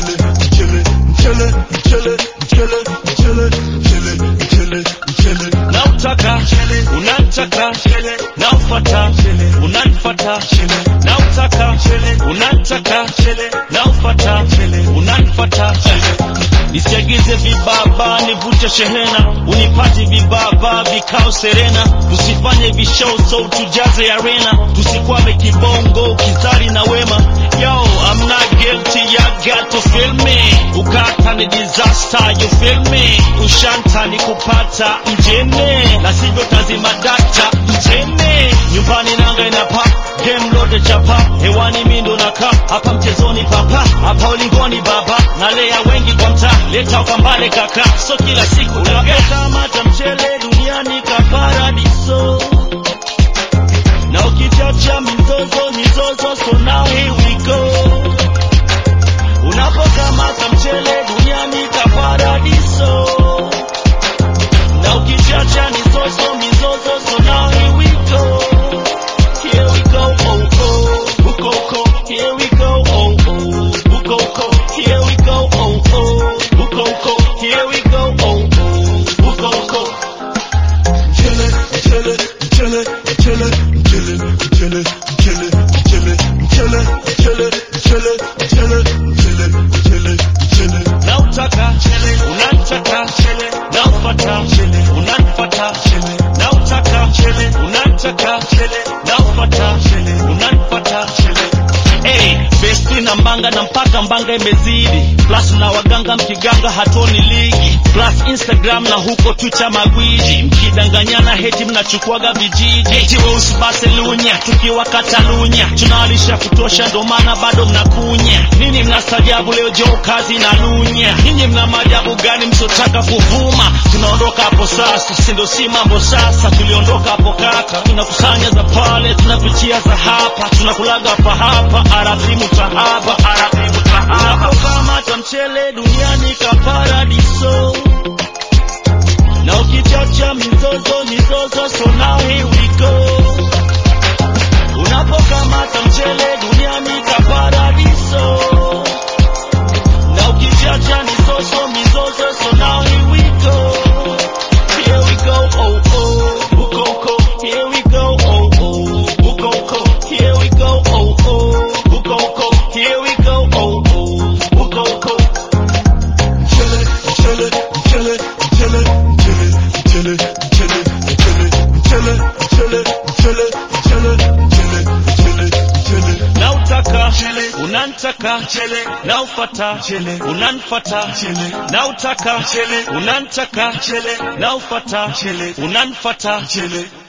mchele mchele mchele mchele mchele mchele mchele mchele mchele nautaka unataka naufata unanifata nautaka unataka naufata unanifata nisiagize vibaba nivute shehena unipati vibaba vikao serena tusifanye vishow so tujaze arena tusikwame kibongo kizari na wema yo I'm not guilty ya got to feel me ukata ni disaster you feel me ushanta ni kupata mjene na sivyo tazima data mjene nyumbani nanga inapa game lote chapa hewani mindo na ka hapa mchezoni papa hapa ulingoni baba nalea wengi kwa mtaa leta ukambale kaka so kila siku unapokamata mchele duniani ka paradiso na ukichacha mizozo mizozo so now here we go unapokamata mchele duniani ka paradiso na ukichacha mizozo mizozo so now here we go here we go oh oh ukoko here we go oh oh ukoko here we go oh oh ukoko here we go oh oh ukoko mchele mchele mchele mchele mchele mchele mchele mchele mchele mchele mchele mchele mchele mchele mchele nautaka unataka naufata unanifata nautaka unataka naufata unanifata Hey, besti na mbanga na mpaka mbanga imezidi plus na waganga mkiganga hatuoni ligi plus instagram na huko twitter magwiji mkidanganyana heti mnachukuaga vijiji heti weusi baselunya tukiwa katalunya tunawalisha kutosha ndo maana bado mnakunya nini mnastajabu leo jo kazi na lunya ninyi mna maajabu gani msiotaka kuvuma tunaondoka hapo sasa sindo si mambo sasa tuliondoka hapo kaka tunakusanya za pale tunapitia za hapa tunakulaga hapa hapa aradhi mutahaba aradhi mutahaba unapokamata mchele duniani ka paradiso na ukichacha mizozo mizozo so now here we go unapokamata mchele duniani ka paradiso na ukichacha mizozo mizozo so now here we go here we go oh oh ukoko here we go oh oh ukoko here we go oh oh ukoko here we go oh oh ukoko mchele mchele mchele mchele mchele mchele mchele mchele mchele mchele mchele mchele mchele mchele nautaka unantaka naufata unanfata nautaka unantaka naufata unanfata